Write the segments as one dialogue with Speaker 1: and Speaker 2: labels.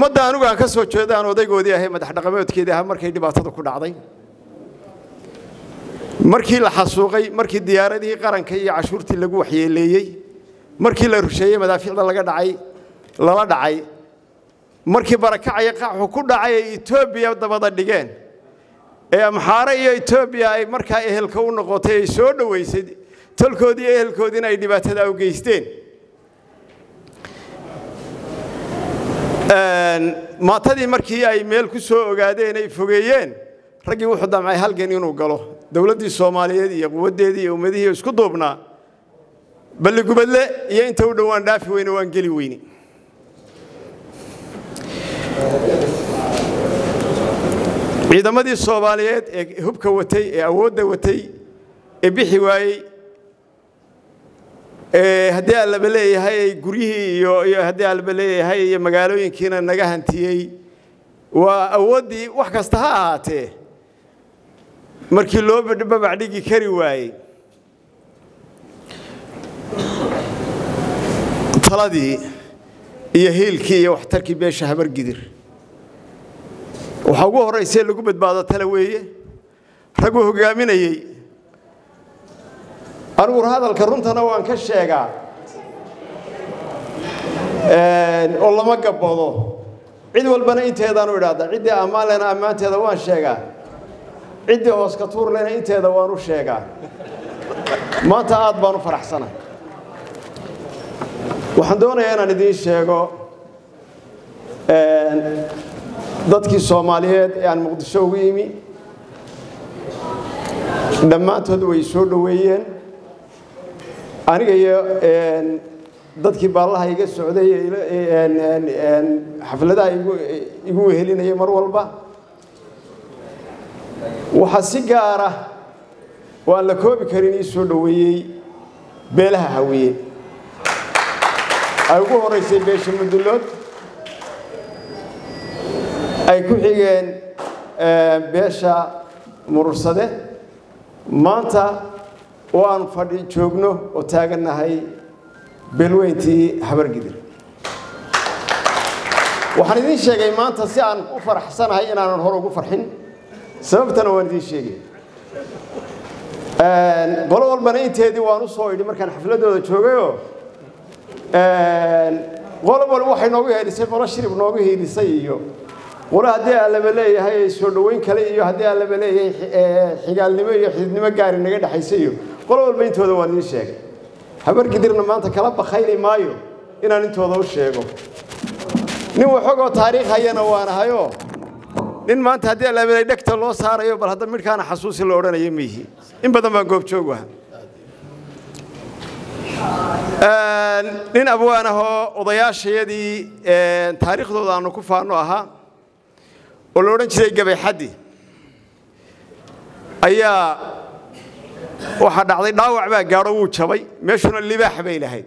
Speaker 1: ummadda anigu aan ka soo jeedo aan odaygoodii ahay madax dhaqameedkeedii ahaa markay dhibaatada ku dhacday markii la xasuuqay markii diyaaradihii qaranka iyo cashuurtii lagu waxyeeleeyey markii la rusheeyey madaafiicda laga dhacay lala dhacay markii barakacaya qaxu ku dhacay ay etoobiya dabada dhigeen ee amxaare iyo etoobiya ay markaa ehelka u noqotay ay soo dhoweysay tolkoodii ehelkoodiina ay dhibaatada u geysteen maatadii markii ay meel ku soo ogaadeen ay fogeeyeen raggii wuxuu damcay halgan inuu galo dowladdii soomaaliyeed iyo quwaddeedii iyo ummadihii isku duubnaa balligubadle iyo inta u dhowaan dhaafi weyne waan geli weyne ciidamadii soomaaliyeed ee hubka watay ee awoodda watay ee bixi waayey haddii allaba leeyahay ay guryihii iyo iyo haddii allaba leeyahay iyo magaalooyinkiina naga hantiyey waa awooddii wax kasta ha ahaatee markii loo babac dhigi kari waayey taladii iyo hiilkii iyo waxtarkii beesha habargidir waxaa ugu horraysee lagu badbaado tale weeye ragguu hoggaaminayey anigu hadalka runtana waan ka sheegaa oo lama gabbado cid walbana inteedaanu idhaahda ciddii ammaan lena ammaanteeda waan sheegaa ciddii hoos ka tuur lena inteeda waan u sheegaa maanta aad baan u faraxsana waxaan doonayaa inaan idiin sheego dadkii soomaaliyeed ee aan muqdisho ugu yimi dhammaantood way soo dhoweeyeen aniga iyo dadkii baallaha iga socday xafladaha igu wehelinaya mar walba waxaa si gaara oo aan la koobi karin ii soo dhoweeyey beelaha hawiye ay ugu horaysay beesha mudullood ay ku xigeen beesha murursade maanta oo aan fadhi joogno oo taagannahay beelweyntii habargidir waxaan idiin sheegay maanta si aan u faraxsanahay inaanan hore ugu farxin sababtana waan idiin sheegay qolo walbana inteedii waan u soo idhi markaan xafladooda joogayoo qolo walba waxay noogu heelisay qolo shirib noogu hiilisay iyo qolo haddii allaba leeyahay soo dhoweyn kale iyo haddii allaba leeyahay xigaalnimo iyo xididnimo gaari naga dhexaysa iyo qolo walba intooda waan idiin sheegay habargidirna maanta kala bakayli maayo inaan intooda u sheego nin waxogoo taariikh hayana waanahayoo nin maanta haddii allaba dhegta loo saarayo bal hadda midhkaana xasuusi la odhanaya miihi in badan baan goobjoog aha nin abwaan ahoo odayaashayadii taariikhdooda aanu ku faanno ahaa oo la odhan jiray gabayxaddi ayaa waxaa dhacday dhaawac baa gaadho wuu jabay meeshuna libaax bay lahayd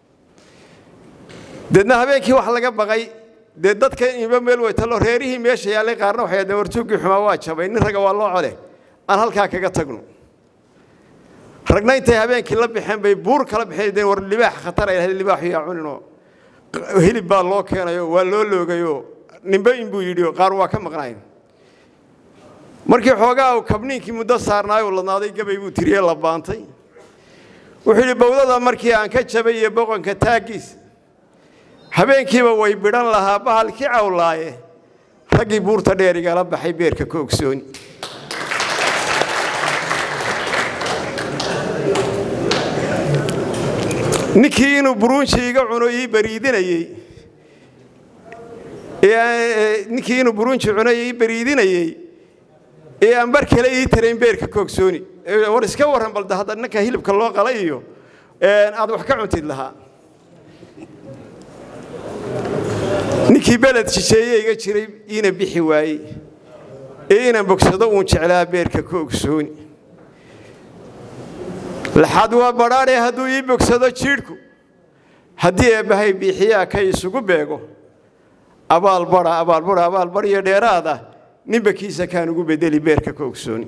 Speaker 1: deedna habeenkii wax laga baqay dee dadka inba meel weytalo reerihii meesha yaallay qaarna waxay hahdeen wartuuggii xumaa waa jabay nin ragga waa loo code aan halkaa kaga tagno ragna intay habeenkii la baxeen bay buur kala baxeen war libaax khatar ay lahayd libaaxu yaa cuninoo hilib baa loo keenayo waa loo loogayoo nimbe inbuu yidhi qaar waa ka maqnayn markii xoogaa uu kabniinkii muddo saarnaayuu ladnaaday gabay buu tiriye la baantay wuxuu yidhi bowdada markii aan ka jabay iyo boqonka taaggiis habeenkiiba way bidhan lahaa bahalkii cawlaaye raggii buurta dheer igala baxay beerka ka ogsooni ninkii inuu buruunji iga cuno ii bariidinayey ninkii inuu buruunji cuno ii bariidinayey ee aan bar kale ii tarayn beerka koogsooni war iska warran balda hadda ninka hilibka loo qalay iyo aad wax ka cuntid lahaa ninkii beled shisheeye iga jiray iina bixi waayey ee inaan bogsado uun jeclaa beerka ka ogsooni laxaad waa badhaadhe hadduu ii bogsado jiidhku haddii eebbahay biixiyaa ka isugu beego abaalbadha abaalbadha abaalbadhiyo dheeraad ah ninba kiisa kaan ugu bedeli beerka ka ogsooni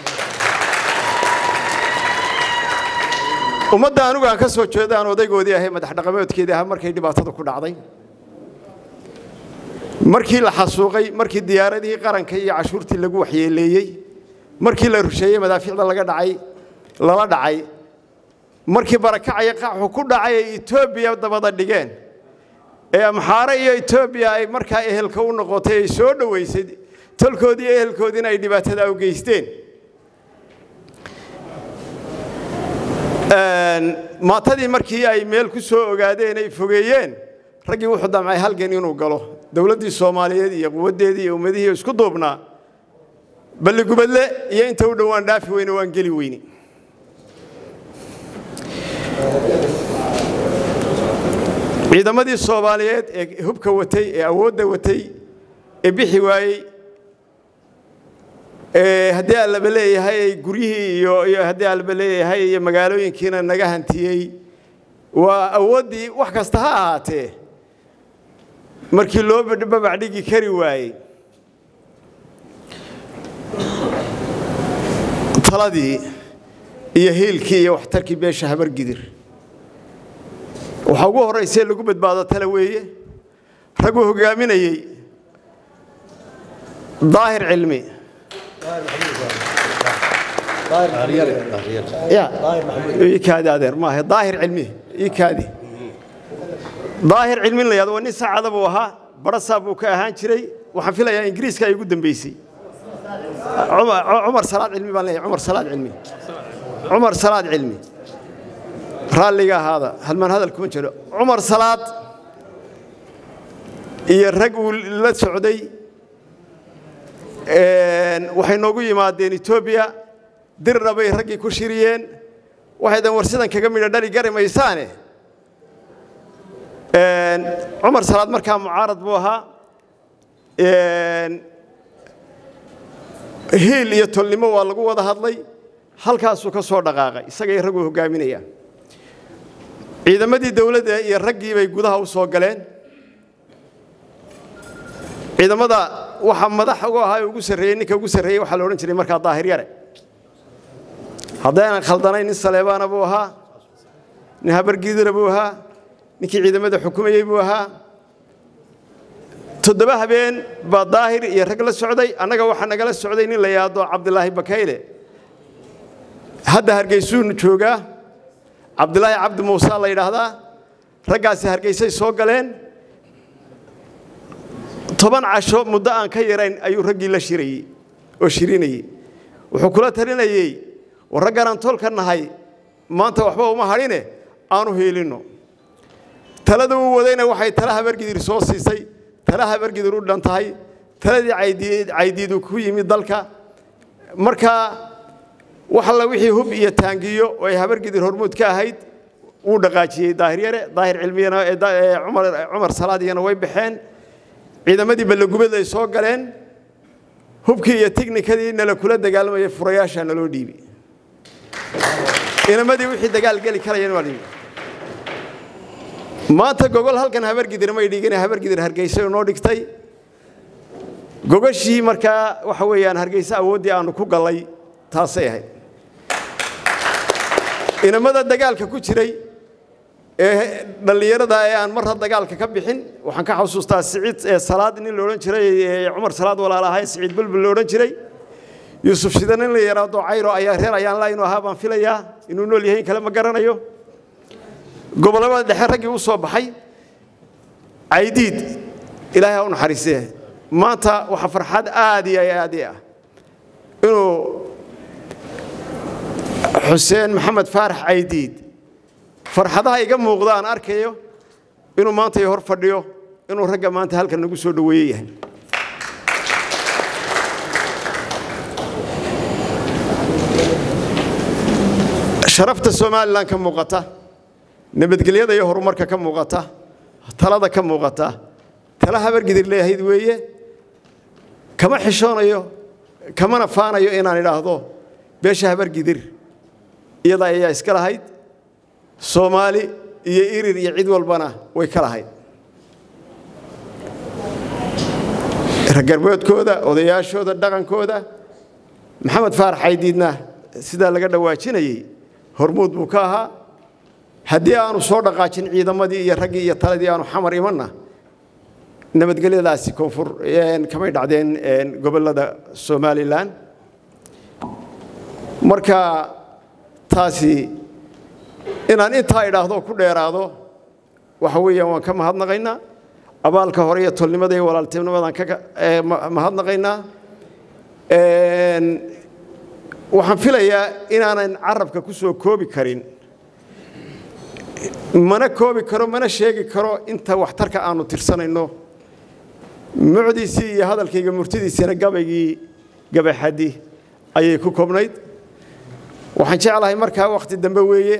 Speaker 1: ummadda anigu aan ka soo jeedo aan odaygoodii ahay madax dhaqameedkeedii ahaa markay dhibaatada ku dhacday markii la xasuuqay markii diyaaradihii qaranka iyo cashuurtii lagu waxyeeleeyey markii la rusheeyey madaafiicda laga dhacay lala dhacay markii barakacaya qaxu ku dhacay ay etoobiya dabada dhigeen ee amxaare iyo etoobiya ay markaa ehelka u noqotay ay soo dhoweysay tolkoodii iyo ehelkoodiina ay dhibaatada u geysteen maatadii markii ay meel ku soo ogaadeen ay fogeeyeen raggii wuxuu damcay halgan inuu galo dowladdii soomaaliyeed iyo quwaddeedii iyo ummadihii isku duubnaa balligubadle iyo inta u dhowaan dhaafi weyne waan geli weyne ciidamadii soomaaliyeed ee hubka watay ee awoodda watay ee bixi waayey haddii allaba leeyahay ay guryihii iyo haddii allaba leeyahay iyo magaalooyinkiina naga hantiyey waa awooddii wax kasta ha ahaatee markii loo babac dhigi kari waayey taladii iyo hiilkii iyo waxtarkii beesha habargidir waxaa ugu horraysee lagu badbaado tale weeye ragguu hoggaaminayey daahir cilmi ii kaadi adeer maaha daahir cilmi ii kaadi daahir cilmin la yahdo waa nin saacada buu ahaa barasaa buu ka ahaan jiray waxaan filayaa ingiriiska ay ugu dambeysay cumar salaad cilmi baan leeyahay cumar salaad cilmi cumar salaad cilmi raalliga ahaada halmaan hadal kuma jiro cumar salaad iyo rag uu la socday waxay noogu yimaadeen etoobiya dirna bay raggii ku shiriyeen waxaydan war sidan kaga midho dhali gari maysaane cumar salaad markaa mucaarad buu ahaa hiil iyo tolnimo waa lagu wada hadlay halkaasuu ka soo dhaqaaqay isagay raguu hoggaaminayaan ciidamadii dowladda iyo raggii bay gudaha u soo galeen ciidamada waxaa madax ugu ahaa ugu sarreeyey ninka ugu sarreeyey waxaa la odhan jiray markaa daahir yare haddaynan khaldanayn nin saleebaana buu ahaa nin habargiidira buu ahaa ninkii ciidamada xukumayey buu ahaa toddoba habeen baa daahir iyo rag la socday annaga waxaa nagala socday nin la yidhaahdo cabdilaahi bakayle hadda hargeysuu joogaa cabdilaahi cabdi muuse la yidhaahdaa raggaasi hargeysay soo galeen toban casho muddo aan ka yarayn ayuu raggii la shirayey oo shirinayey wuxuu kula talinayey war ragganaan tolka nahay maanta waxba uma hadhine aanu hiilinno talada uu wadayna waxay tala habargidir soo siisay tala habargidir u dhan tahay taladii caydiidu ku yimid dalka markaa wax alla wixii hub iyo taangiyo oo ay habargidir hormuud ka ahayd wuu dhaqaajiyey daahir yare daahir cilmiyana cumar salaadiyana way baxeen ciidamadii ballagubad ay soo galeen hubkii iyo tiknikadii nala kula dagaalamayay furayaasha naloo dhiibi inamadii wixii dagaal geli karayeen waa dhiibi maanta gogol halkan habargidir may dhigin habargidir hargeysa noo dhigtay gogashii markaa waxa weeyaan hargeysa awooddii aanu ku gallay taasay ahayd inamada dagaalka ku jiray ee dhallinyarada ee aan marra dagaalka ka bixin waxaan ka xasuustaa siciid ee salaad nin la odhan jiray ee cumar salaad walaal ahay siciid bulbul la odhan jiray yuusuf shida nin la yaraado cayro ayaa reer ayaan laa inuu ahaa baan filayaa inuu nool yahay in kale ma garanayo gobollada dhexe raggii u soo baxay caydiid ilaahay ha u naxariisee maanta waxaa farxad aad iyo aad i ah inuu xuseen maxamed faarax caydiid farxadaha iga muuqda aan arkayo inuu maanta i hor fadhiyo inuu ragga maanta halkan nagu soo dhoweeye yahay sharafta somalilan ka muuqata nabadgelyada iyo horumarka ka muuqata talada ka muuqata tala habargidir leeyahayd weeye kama xishoonayo kamana faanayo inaan idhaahdo beesha habargidir iyada ayaa iska lahayd soomaali iyo irir iyo cid walbana way ka lahayd raggarboodkooda odayaashooda dhaqankooda maxamed faarax caydiidna sidaa laga dhawaajinayey hormuud buu ka ahaa haddii aanu soo dhaqaajin ciidamadii iyo raggii iyo taladii aanu xamar imanna nabadgelyadaasi koonfur kamay dhacdeen gobollada somalilan marka taasi inaan intaa idhaahdo ku dheeraado waxa weeyaan waan ka mahadnaqaynaa abaalka hore iyo tolnimada iyo walaaltinimadaan ka mahadnaqaynaa waxaan filayaa inaanan carabka ku soo koobi karin mana koobi karo mana sheegi karo inta waxtarka aanu tirsanayno mucdiisii iyo hadalkayga murtidiisina gabaygii gabaxaddi ayay ku koobnayd waxaan jeclahay markaa wakhti dambe weeye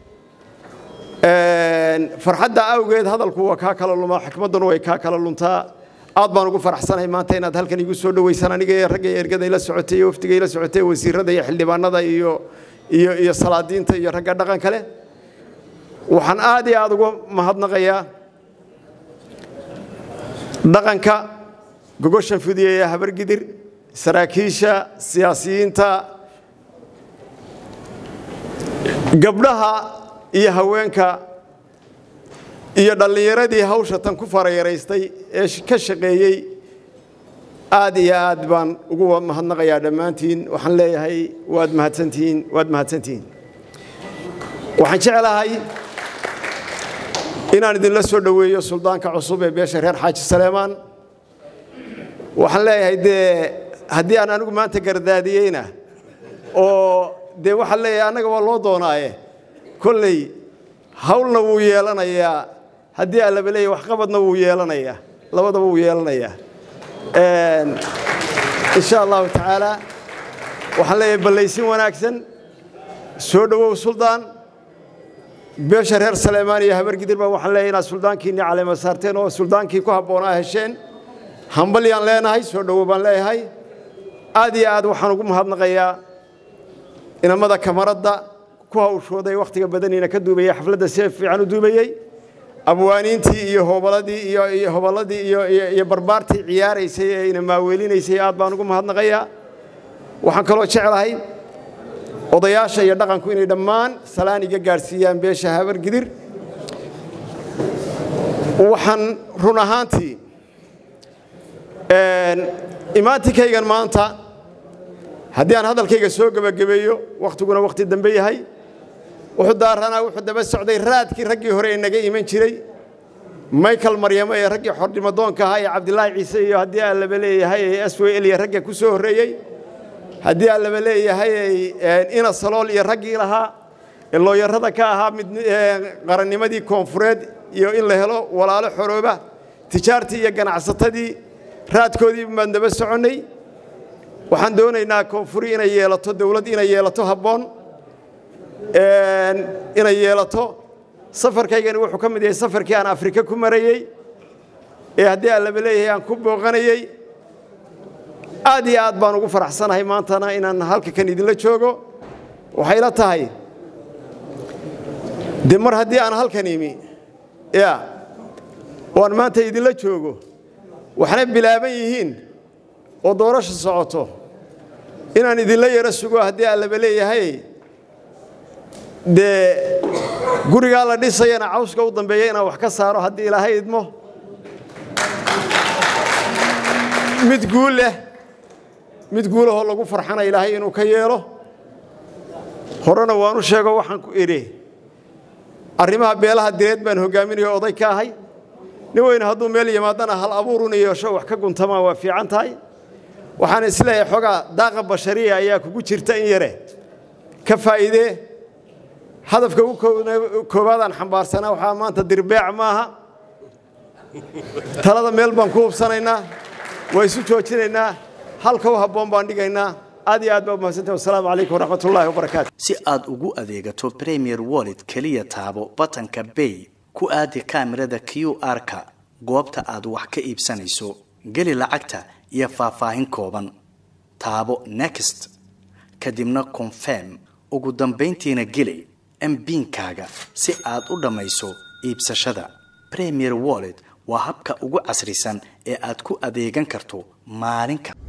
Speaker 1: farxadda awgeed hadalku waa kaa kala lumaa xikmadduna way kaa kala luntaa aad baan ugu faraxsanahay maanta inaad halkan igu soo dhoweysaan aniga iyo ragga ergada ila socotay iyo wafdiga ila socotay wasiirada iyo xildhibaanada iyo iyo iyo salaadiinta iyo ragga dhaqan kale waxaan aad iyo aad uga mahadnaqayaa dhaqanka gogoshan fudiyeeya habargidir saraakiisha siyaasiyiinta gabdhaha iyo haweenka iyo dhallinyaradii hawsha tan ku farayaraystay ee ka shaqeeyey aad iyo aad baan ugu mahadnaqayaa dhammaantiin waxaan leeyahay waad mahadsantihiin waad mahadsantihiin waxaan jeclahay inaan idinla soo dhoweeyo suldaanka cusub ee beesha reer xaaji saleemaan waxaan leeyahay dee haddii aan anigu maanta gardaadiyeyna oo dee waxaan leeyahay annaga waa loo doonaaye kolley hawlna wuu yeelanayaa haddii allaba leeyahy waxqabadna wuu yeelanayaa labadaba wuu yeelanayaa insha allahu tacaala waxaan leeyahay ballaysin wanaagsan soo dhowow suldaan beesha reer saleemaan iyo habargidir baa waxaan leeyahay inaad suldaankiinni caleema saarteen oo suldaankii ku habboonaa hesheen hambalyaan leenahay soo dhowow baan leeyahay aad iyo aad waxaan ugu mahadnaqayaa inamada kamaradda ku hawshooday wakhtiga badaniina ka duubayey xafladda see fiican u duubayey abwaaniintii iyo hobaladii iyo hoballadii iyo barbaartii ciyaaraysay ee ina maaweelinaysay aad baan ugu mahadnaqayaa waxaan kaloo jeclahay odayaasha iyo dhaqanku inay dhammaan salaan iga gaadhsiiyaan beesha habargidir waxaan run ahaantii imaantinkaygan maanta haddii aan hadalkayga soo gebagabeeyo wakhtiguna wakhti dambe yahay wuxuu daaranaa wuxuu daba socday raadkii raggii hore ee naga iman jiray michael maryamo ee raggii xordhimadoonka ahaa ee cabdilaahi ciise iyo haddii aan laba leeyahay ee s w l iyo ragga ku soo horreeyey haddii aan laba leeyahay ina salool iyo raggii lahaa ee looyarada ka ahaa mid qarannimadii koonfureed iyo in la helo walaalo xorooba tijaartii iyo ganacsatadii raadkoodii baan daba soconnay waxaan doonaynaa koonfuri inay yeelato dawlad inay yeelato habboon inay yeelato safarkaygani wuxuu ka mid yahay safarkii aan afrika ku marayey ee haddii aan laba leeyahay aan ku booqanayey aad iyo aad baan ugu faraxsanahay maantana inaan halka kan idinla joogo waxay la tahay de mar haddii aan halkan imi ya waan maanta idinla joogo waxna bilaaban yihiin oo doorasha socoto inaan idinla yaro sugo haddii aan laba leeyahay dee gurigaa la dhisayana cawska u dambeeya inaan wax ka saaro haddii ilaahay idmo mid guul leh mid guulahoo lagu farxana ilaahay inuu ka yeelo horena waanu sheego waxaan ku idhi arrimaha beelaha direed baan hoggaaminayo oday ka ahay nin weyne hadduu meel yimaadana hal abuuruna yeesho wax ka guntamaa waa fiican tahay waxaan isleeyahay xoogaa daaqa bashariya ayaa kugu jirta in yare ka faa'iidee hadafka ugu koowaadaan xambaarsanaa waxaa maanta dirbeec maaha talada meel baan ku hubsanaynaa waa isu joojinaynaa halka u habboon baan dhigaynaa aad iyo aad baa umahadsantahi wasalaamu calaykum waraxmat ullahi wabarakaatu
Speaker 2: si aad ugu adeegato premier wallet keliya taabo batanka bay ku aadi kaamirada q r-ka goobta aad wax ka iibsanayso geli lacagta iyo faahfaahin kooban taabo next kadibna confirm ugu dambayntiina geli mbiinkaaga si aad u dhammayso iibsashada premier wallet waa habka ugu casrisan ee aad ku adeegan karto maalin kasta